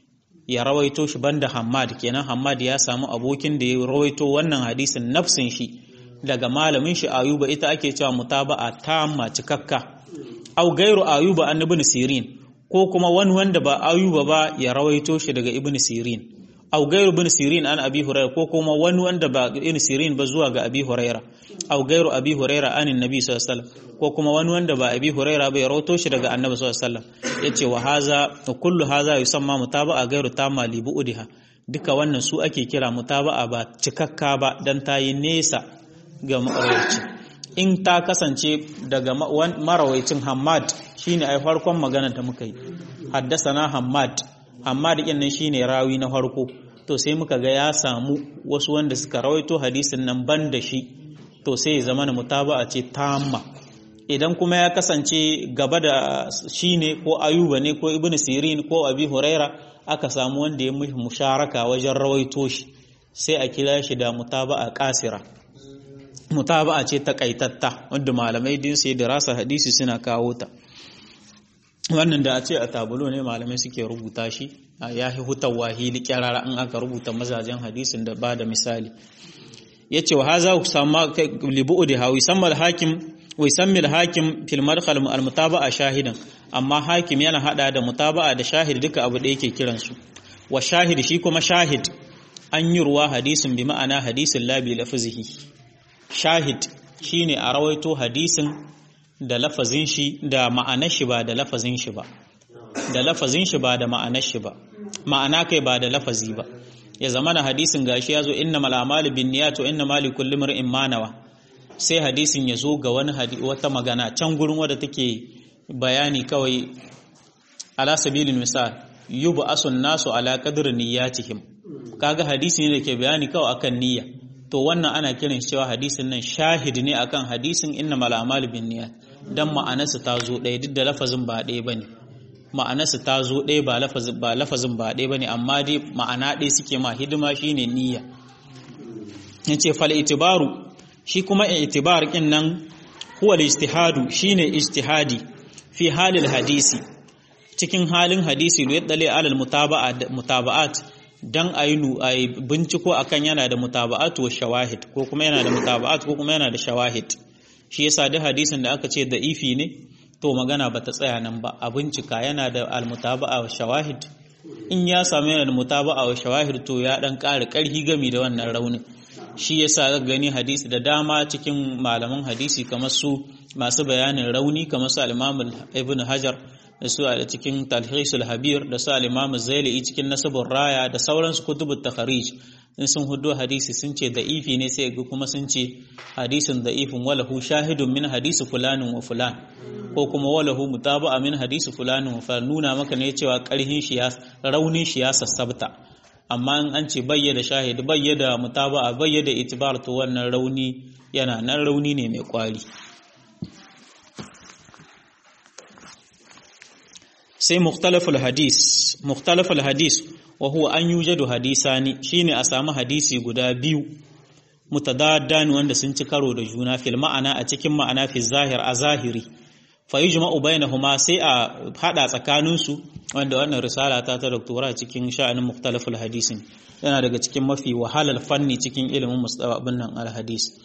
[SPEAKER 1] ya rawaito shi banda Hammad kenan Hammad ya samu abokin da ya rawaito wannan hadisin nafsin shi daga malamin shi Ayuba ita ake cewa mutaba'a tamma cikakka au gairu Ayuba an ibn Sirin ko kuma wani wanda ba Ayuba ba ya rawaito shi daga ibn Sirin au gairu ibn Sirin an Abi Hurairah ko kuma wani wanda ba ibn Sirin ba zuwa ga Abi Hurairah au gairu Abi Hurairah an Nabi sallallahu alaihi wasallam ko kuma wani wanda ba Abi Hurairah ba ya rawaito shi daga Annabi sallallahu alaihi wasallam yace wa haza kullu haza yusamma mutaba'a gairu tamma li bu'diha duka wannan su ake kira mutaba'a ba cikakka ba dan tayi nesa ga marawaci in ta kasance daga marawaicin Hammad shine ai farkon magana da muka yi haddasana Hammad Hammad din nan shine rawi na farko to sai muka ga ya samu wasu wanda suka rawaito hadisin nan ban da shi to sai ya zama mutaba'a ce tamma idan kuma ya kasance gaba da shi ne ko ayuba ne ko ibn sirin ko abi huraira aka samu wanda ya mushi musharaka wajen rawaito shi sai a kira shi da mutaba'a kasira mutaba'a ce takaitatta wanda malamai din sai dirasa hadisi suna kawo ta wannan da a ce a tabulo ne malamai suke rubuta shi ya fi hutawa hili kyarara in aka rubuta mazajen hadisin da ba da misali ya ce wa haza sama libu'u da hawi sammal hakim wai sammil hakim fil madkhal al mutaba'a shahidan amma hakim yana hada da mutaba'a da shahid duka abu da yake kiran su wa shahid shi kuma shahid an yi ruwa hadisin bi ma'ana hadisin la bi lafzihi shahid shine a rawaito hadisin da lafazin shi da ma'anar shi ba da lafazin shi ba da lafazin shi ba da ma'anar shi ba ma'ana kai ba da lafazi ba ya zamana hadisin gashi yazo innamal a'malu binniyat wa innamal likulli imrin ma nawa sai hadisin ya zo ga wani wata magana can gurin wadda take bayani kawai ala sabilin misal yubu asun nasu ala qadri niyyatihim kaga hadisi ne da ke bayani kawai akan niyya to wannan ana kiran cewa hadisin nan shahid ne akan hadisin innamal a'malu binniyat dan ma'anarsa ta zo ɗaya duk da lafazin ba ɗaya bane ma'anarsa ta zo ɗaya ba lafazin ba lafazin ba ɗaya bane amma dai ma'ana ɗaya suke ma hidima shine niyya yace fal itibaru shi kuma itibar kin nan huwa al-ijtihadu shine ijtihadi fi halil hadisi cikin halin hadisi lu yadale alal mutaba'at dan ayinu ay binciko akan yana da mutaba'at wa shawahid ko kuma yana da mutaba'at ko kuma yana da shawahid shi yasa da hadisin da aka ce da ifi ne to magana bata tsaya nan ba a bincika yana da al-mutaba'a wa shawahid in ya samu yana da mutaba'a wa shawahid to ya dan ƙara ƙarfi gami da wannan raunin shi yasa ga gani hadisi da dama cikin malaman hadisi kamar su masu bayanin rauni kamar su al-Imam Ibn Hajar da su a cikin Talhisul Habir da su al-Imam Zaili cikin Nasabur Raya da sauransu kutubut takharij in sun hudo hadisi sun ce da'ifi ne sai ga kuma sun ce hadisin da'ifin walahu shahidun min hadisi fulanin wa fulan ko kuma walahu mutaba'a min hadisi fulanin wa fulan nuna maka ne cewa karhin shi ya raunin shi ya sassabta amma in an ce bayyada shahid bayyada mutaba'a bayyada itibar to wannan rauni yana nan rauni ne mai kwari sai mukhtalaful hadis mukhtalaful hadis wa huwa an yujadu hadisani shine a samu hadisi guda biyu mutadaddan wanda sun ci karo da juna fil ma'ana a cikin ma'ana fi zahir a zahiri fa yujma'u bainahuma sai a hada tsakanin su wanda wannan risala ta ta doktora cikin sha'anin mukhtalaful hadisin yana daga cikin mafi wahalar fanni cikin ilimin mustababin nan al hadis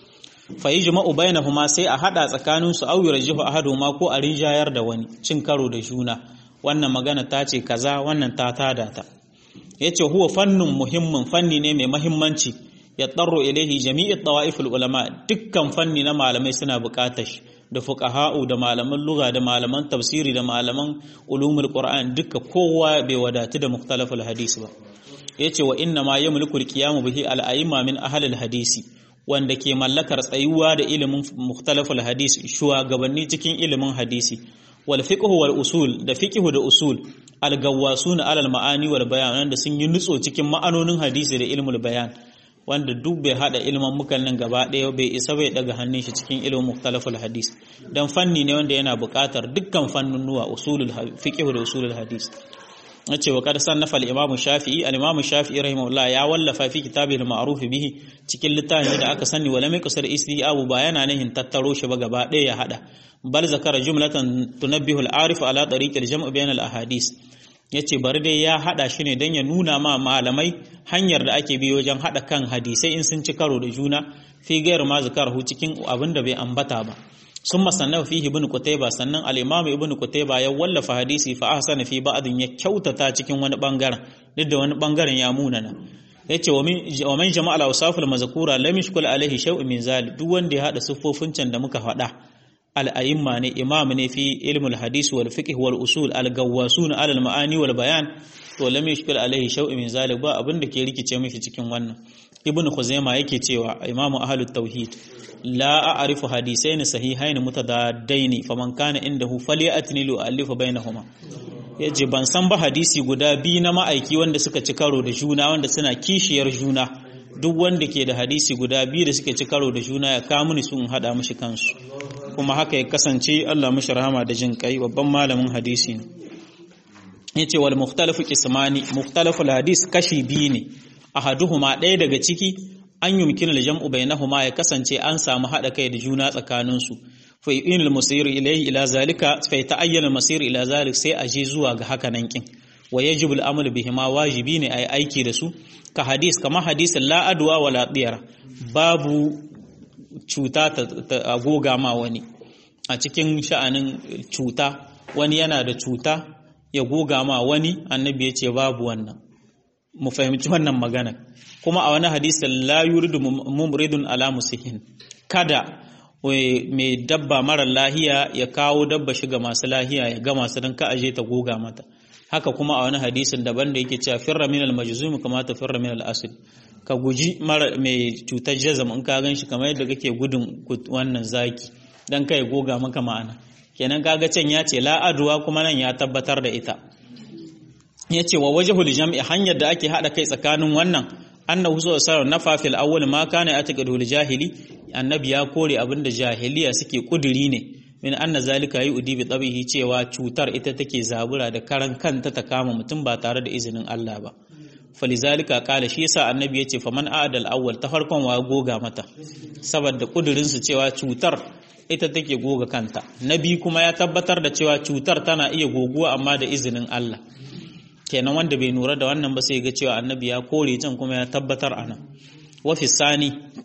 [SPEAKER 1] fa yajma'u bainahuma sai a hada tsakanin su aw yurjihu ahaduhuma ko a rinjayar da wani cin karo da juna wannan magana ta ce kaza wannan ta tada ta yace huwa fannun muhimmin fanni ne mai muhimmanci ya tsarro ilaihi jami'i tawa'iful ulama dukkan fanni na malamai suna buƙatar shi da fuqaha'u da malaman lugha da malaman tafsiri da malaman ulumul qur'an duka kowa bai wadatu da mukhtalaful hadisi ba yace wa inna ma yamliku alqiyamu bihi al-a'imma min ahli al-hadisi wanda ke mallakar tsayuwa da ilimin mukhtalaful hadisi shugabanni cikin ilimin hadisi wal fiqh wal usul da fiqh da usul al-gawwasuna alal ma'ani wal bayan wanda sun yi nutso cikin ma'anonin hadisi da ilmul bayan wanda duk bai hada ilman mukan nan gaba ɗaya bai isa bai daga hannun shi cikin ilimin mukhtalaful hadis dan fanni ne wanda yana buƙatar dukkan fannunuwa usulul fiqh da usulul hadis nace wa kad sannafa al-imam shafi'i al-imam shafi'i rahimahullah ya wallafa fi kitabi al-ma'ruf bihi cikin littafin da aka sani wala mai kusur isti abu ba yana nahin tattaro shi ba gaba ɗaya ya hada bal zakara jumlatan tunabbihu al-arif ala tariq al-jam' bain al-ahadith yace bari dai ya hada shi ne dan ya nuna ma malamai hanyar da ake bi wajen hada kan hadisai in sun ci karo da juna fi gairu ma zakarahu cikin abin da bai ambata ba sun masannafa fihi ibn Qutayba sannan al-Imam ibn Qutayba ya wallafa hadisi fa ahsana fi ba'din ya kyautata cikin wani bangaren duk da wani bangaren ya munana yace wa min wa man jama'a al-awsaful mazkura lam yashkul alaihi shay'un min zalik duk wanda ya hada siffofin can da muka faɗa al-a'imma ne imam ne fi ilmul hadis wal fiqh wal usul al-gawwasun ala al-ma'ani wal bayan to lam yashkul alaihi shay'un min zalik ba abin da ke rikice mishi cikin wannan ibn Khuzaimah yake cewa imamu ahlut tauhid لا أعرف حديثين صحيحين متضادين فمن كان عنده فليأتني لألف بينهما yace ban san ba hadisi guda biyu na ma'aiki wanda suka ci karo da juna wanda suna kishiyar juna duk wanda ke da hadisi guda biyu da suka ci karo da juna ya kawo mini sun hada mishi kansu kuma haka ya kasance Allah mishi rahama da jin kai babban malamin hadisi ne yace wal mukhtalafu qismani mukhtalaful hadis kashi biyu ne ahaduhuma ɗaya daga ciki an yumkinu al-jam'u bainahuma ya kasance an samu hada kai da juna tsakaninsu fa yu'inu al-masir ilayhi ila zalika fa yata'ayyana al-masir ila zalik sai a je zuwa ga haka nan kin wa yajibu al-amal bihima wajibi ne ai aiki da su ka hadis kama hadisin la adwa wala diyara babu cuta ta agoga ma wani a cikin sha'anin cuta wani yana da cuta ya goga ma wani annabi ya ce babu wannan mu fahimci wannan magana kuma a wani hadisin la yuridu mumridun ala musihin kada mai dabba mara lahiya ya kawo dabba shiga masu lahiya ya ga masu don ka aje ta goga mata haka kuma a wani hadisin daban da yake cewa firra min al majzum kama ta firra min al asl ka guji mara mai cutar jazam in ka gan shi kamar yadda kake gudun wannan zaki dan kai goga maka ma'ana kenan kaga can ya ce la adwa kuma nan ya tabbatar da ita ya ce wa wajhul jam'i hanyar da ake hada kai tsakanin wannan annahu sallallahu nafa fil awwal ma kana yataqadul jahili annabi ya kore abinda jahiliya suke kuduri ne min anna zalika yu'di bi tabihi cewa cutar ita take zabura da karan kanta ta kama mutum ba tare da izinin Allah ba falizalika kala shi yasa annabi yace faman a'dal awwal ta farkon wa goga mata saboda kudurin su cewa cutar ita take goga kanta nabi kuma ya tabbatar da cewa cutar tana iya goguwa amma da izinin Allah kenan wanda bai nura da wannan ba sai ga cewa annabi ya kore can kuma ya tabbatar ana wa fi sani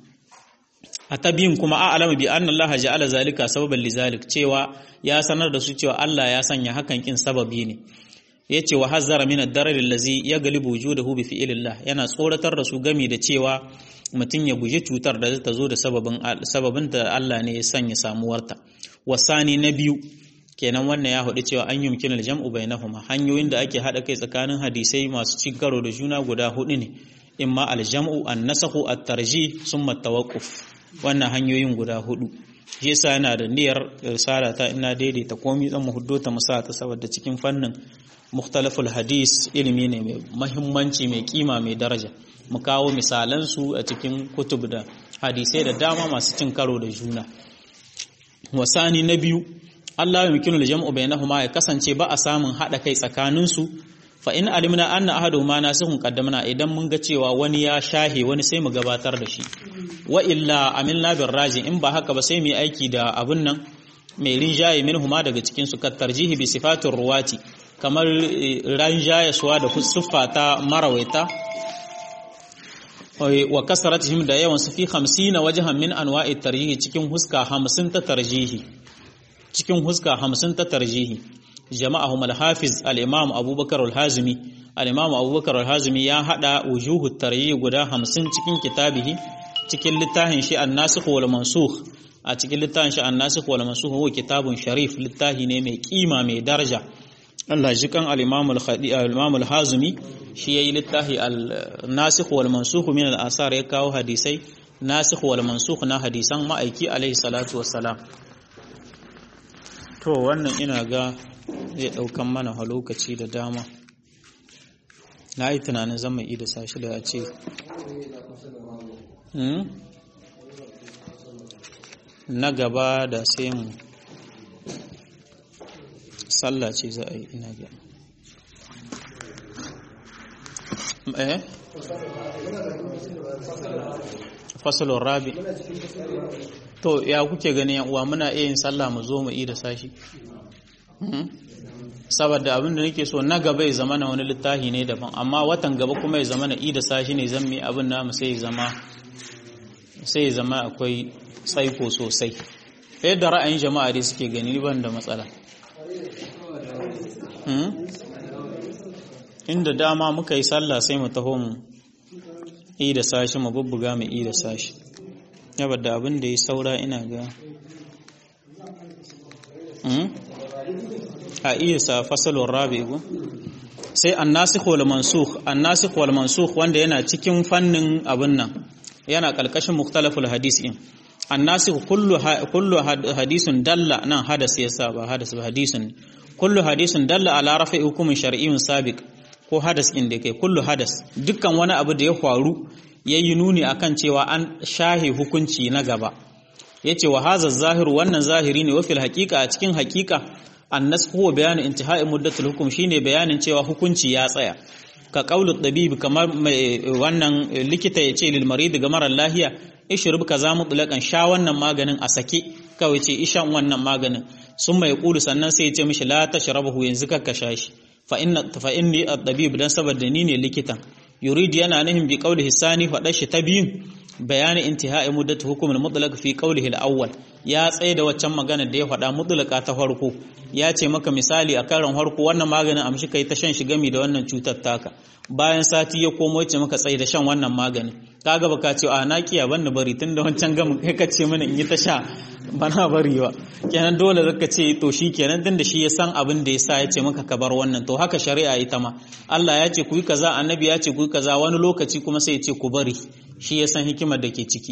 [SPEAKER 1] a tabiyin kuma a alama bi anna Allah ja'ala zalika sababan lizalik cewa ya sanar da su cewa Allah ya sanya hakan kin sababi ne yace wa hazzara min ad-darar allazi yaglibu wujudahu bi fi'lillah yana tsoratar da su gami da cewa mutum ya guji cutar da ta zo da sababin sababin da Allah ne ya sanya samuwarta wasani na biyu kenan wannan ya hudu cewa an yumkin aljam'u bainahuma hanyoyin da ake hada kai tsakanin hadisai masu cin karo da juna guda hudu ne imma aljam'u an-nasakhu at-tarjih summa at-tawaqquf wannan hanyoyin guda hudu shi yasa yana da niyyar risala ta ina daidaita komai zan mu huddo ta musa ta saboda cikin fannin mukhtalaful hadis ilimi ne mai muhimmanci mai kima mai daraja mu kawo misalan su a cikin kutub da hadisai da dama masu cin karo da juna wasani na biyu Allah ya mikinu da jam'u bainahuma ya kasance ba a samun haɗa kai tsakaninsu fa in alimna anna ahaduhuma nasihun qaddamna idan mun ga cewa wani ya shahe wani sai mu gabatar da shi wa illa amilna bir raji in ba haka ba sai mu yi aiki da abun nan mai rinjaye minhuma daga cikin su tarjihi bi sifatir ruwati kamar rinjaye suwa da siffa ta marawaita wa kasaratihim da yawan su fi 50 wajhan min anwa'i tarjihi cikin huska 50 ta tarjihi cikin huska 50 ta tarjihi jama'ahum al-hafiz al-imam abubakar al-hazimi al-imam abubakar al-hazimi ya hada wujuhu tarjihi guda 50 cikin kitabihi cikin littafin shi an-nasikh wal mansukh a cikin littafin shi an-nasikh wal mansukh huwa kitabun sharif littafi ne mai kima mai daraja Allah ji kan al-imam al-khadi al-imam al-hazimi shi yayi littafi al-nasikh wal mansukh min al-asar ya kawo hadisai nasikh wal mansukh na hadisan ma'aiki alaihi salatu wassalam to wannan ina ga zai daukan mana a lokaci da dama na yi tunanin zan mai da sashi da a ce na gaba da sai mu sallah ce za a yi ina ga eh fasalon rabi to ya kuke gani uwa muna iya yin sallah mu zo mu yi da sashi saboda abin da nake so na gaba ya zama na wani littafi ne daban amma watan gaba kuma ya zama na ida sashi ne zan mi abin namu sai ya zama sai ya zama akwai tsaiko sosai yadda ra'ayin jama'a dai suke gani ban da matsala inda dama muka yi sallah sai mu taho mu ida sashi mu bubbuga mu ida sashi yabda abin da ya saura ina ga a iya sa fasalon rabi'u sai annasikh wal mansukh annasikh wal mansukh wanda yana cikin fannin abin nan yana kalkashin mukhtalaful hadis in annasikh kullu kullu hadisun dalla nan hadas yasa ba hadas ba hadisun kullu hadisun dalla ala rafi hukumin shar'iyyun sabiq ko hadas in da kai kullu hadas dukkan wani abu da ya faru yayi nuni akan cewa an shahe hukunci na gaba yace wa hadha zahiru wannan zahiri ne wa fil haqiqa a cikin haqiqa annas huwa bayanu intihai muddatul hukum shine bayanin cewa hukunci ya tsaya ka qaulu tabib kamar wannan likita yace lil marid ga mara lahiya ishrub kaza mutlaqan sha wannan maganin a sake kawai ce ishan wannan maganin sun mai kulu sannan sai ya ce mishi la tashrabahu yanzu ka sha shi fa inna fa inni at-tabib dan saboda ni ne likitan yurid yana nihin bi qawlihi sani fa dashi ta biyun bayani intihai muddatu hukum al-mutlaq fi qawlihi al-awwal ya tsaye da waccan magana da ya faɗa mutlaqa ta farko ya ce maka misali a karan farko wannan maganin amshi kai ta shan shi gami da wannan cutar taka bayan sati ya komo ya ce maka tsaye da shan wannan maganin kaga baka ce a na kiya banda bari tunda wancan gamin kai ka ce mana in yi ta sha bana bari ba kenan dole zaka ce to shi kenan tunda shi ya san abin da ya sa ya ce maka ka bar wannan to haka shari'a ita ma Allah ya ce ku yi kaza annabi ya ce ku yi kaza wani lokaci kuma sai ya ce ku bari shi ya san hikimar da ke ciki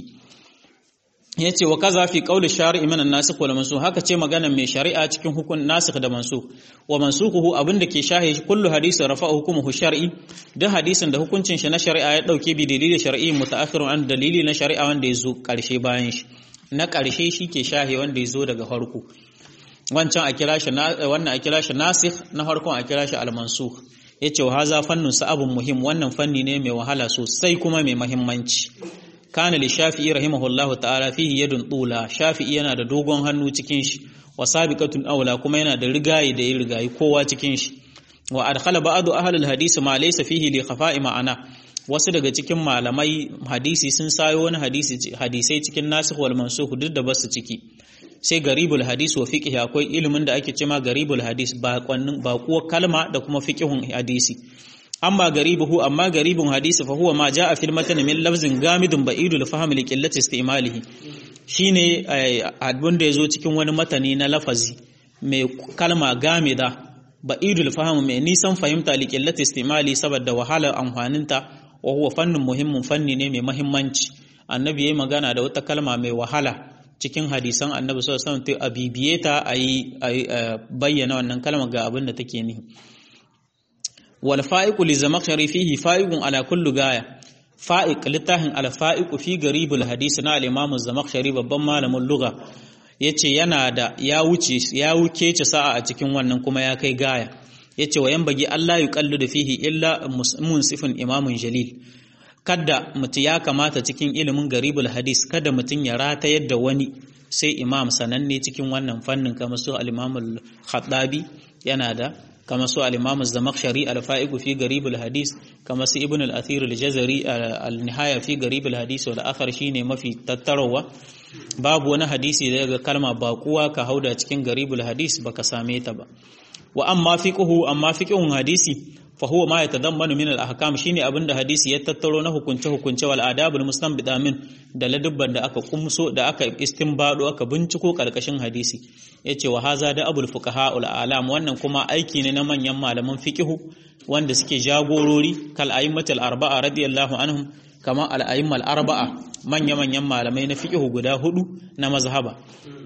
[SPEAKER 1] ya ce wa kaza fi qawli shari'i min an-nasikh wal mansukh haka ce magana mai shari'a cikin hukun nasikh da mansukh wa mansukhuhu abinda ke shahe kullu hadisin rafa'a hukumuhu shar'i duk hadisin da hukuncin shi na shari'a ya dauke bi dalili shar'i mutaakhirun an dalili na shari'a wanda ya zo karshe bayan shi na karshe shi ke shahe wanda ya zo daga farko wancan a kira shi wannan a kira shi nasikh na farkon a kira shi al-mansukh yace wa haza fannun sa'abun muhim wannan fanni ne mai wahala sosai kuma mai muhimmanci kana li shafi'i rahimahullahu ta'ala fihi yadun tula shafi'i yana da dogon hannu cikin shi wa sabiqatun aula kuma yana da rigayi da ya rigayi kowa cikin shi wa adkhala ba'du ahli al-hadisi ma laysa fihi li khafa'i ma'ana wasu daga cikin malamai hadisi sun sayo wani hadisi hadisai cikin nasikh wal mansukh duk da basu ciki sai garibul hadis wa fiqh akwai ilimin da ake cewa garibul hadis ba kwannin ba kuwa kalma da kuma fiqhun hadisi amma garibuhu amma garibun hadisi fa huwa ma jaa fil matan min lafzin gamidun ba'idul fahm li qillati istimalihi shine abun da yazo cikin wani matani na lafazi mai kalma gamida ba'idul fahm mai nisan fahimta li qillati istimali saboda wahalar amfaninta wa huwa fannun muhimmin fanni ne mai muhimmanci annabi yayi magana da wata kalma mai wahala cikin hadisan annabi sallallahu alaihi wasallam a bibiye ta a bayyana wannan kalmar ga abin da take nihi wal fa'iqu li zamakhshari fihi fa'iqun ala kullu gaya fa'iq littafin al fa'iqu fi garibul hadisi na al imam zamakhshari babban malamin lugha yace yana da ya wuce ya wuce ce sa'a a cikin wannan kuma ya kai gaya yace wa bagi Allah yuqallu da fihi illa munsifun imamun jalil kada mutu ya kamata cikin ilimin garibul hadis kada mutum ya rata yadda wani sai imam sananne cikin wannan fannin kamar su al-imam al-khattabi yana da kama su al-imam az-zamakhshari al-fa'iq fi garib al-hadis kama su ibn al-athir al-jazari al-nihaya fi garib al-hadis wal akhar shine mafi tattarawa babu wani hadisi daga kalma baƙuwa ka hauda cikin garibul hadis baka same ta ba wa amma fiqhu amma fiqhun hadisi fa huwa ma yatadammanu min al-ahkam shine abinda hadisi ya tattaro na hukunce hukunce wal adabul mustanbida min da ladubban da aka kumso da aka istinbado aka binciko karkashin hadisi yace wa haza da abul fuqaha ul alam wannan kuma aiki ne na manyan malaman fiqhu wanda suke jagorori kal a'immatul arba'a radiyallahu anhum kama al a'immal arba'a manya manyan malamai na fiqhu guda hudu na mazhaba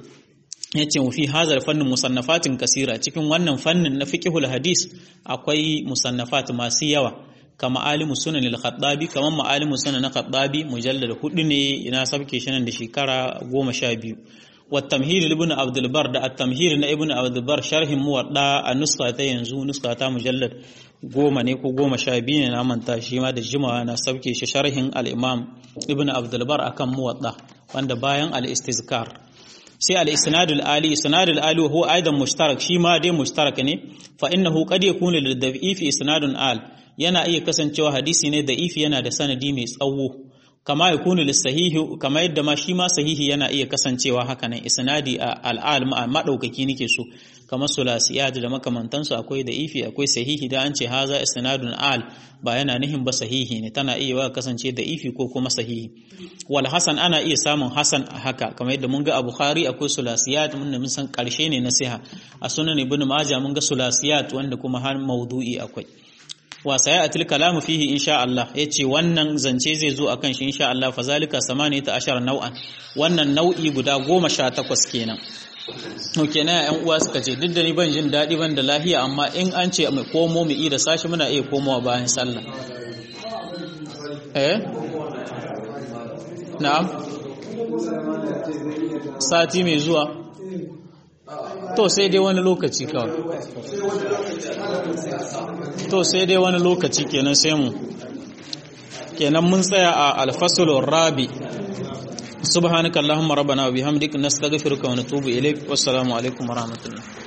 [SPEAKER 1] yace mu fi hazar fannin musannafatin kasira cikin wannan fannin na fiqhul hadis akwai musannafat masu yawa kama alimu sunan al-khattabi kaman ma'alimu sunan na khattabi mujallad hudu ne ina sabke shi nan da shekara goma sha biyu wa tamhir ibn abdul bar da at-tamhir na ibn abdul bar sharhin muwadda a nuska ta yanzu nuska ta mujallad goma ne ko goma sha biyu ne na manta shi ma da jimawa na sabke shi sharhin al-imam ibn abdul bar akan muwadda wanda bayan al-istizkar sai al-isnad al-ali isnad al-ali huwa aidan mushtarak shi ma dai mushtarak ne fa innahu qad yakunu lid-da'ifi isnadun al yana iya kasancewa hadisi ne da'ifi yana da sanadi mai tsawo kama yakunu lis-sahihi kama yadda ma shi ma sahihi yana iya kasancewa haka nan isnadi al-al madaukaki nake so kamar sulasiyat da makamantansu akwai da'ifi akwai sahihi da an ce haza isnadun al ba yana nihin ba sahihi ne tana iya wa kasance da'ifi ko kuma sahihi wal hasan ana iya samun hasan a haka kamar yadda mun ga a bukhari akwai sulasiyat mun mun san karshe ne na siha a sunan ibnu majah mun ga sulasiyat wanda kuma har maudu'i akwai wa sayatil kalamu fihi insha Allah yace wannan zance zai zo akan shi insha Allah fa zalika 18 nau'an wannan nau'i guda 18 kenan Oke na ‘yan uwa suka ce, duk da ni ban jin daɗi ban da lahiya, amma in an ce mai komo mu da sashi muna iya komowa bayan sallah. Eh? Na'am? Sati mai zuwa? To sai dai wani lokaci kawai. To sai dai wani lokaci kenan sai mu. Kenan mun tsaya a alfasulun rabi. سبحانك اللهم ربنا وبحمدك نستغفرك ونتوب إليك والسلام عليكم ورحمة الله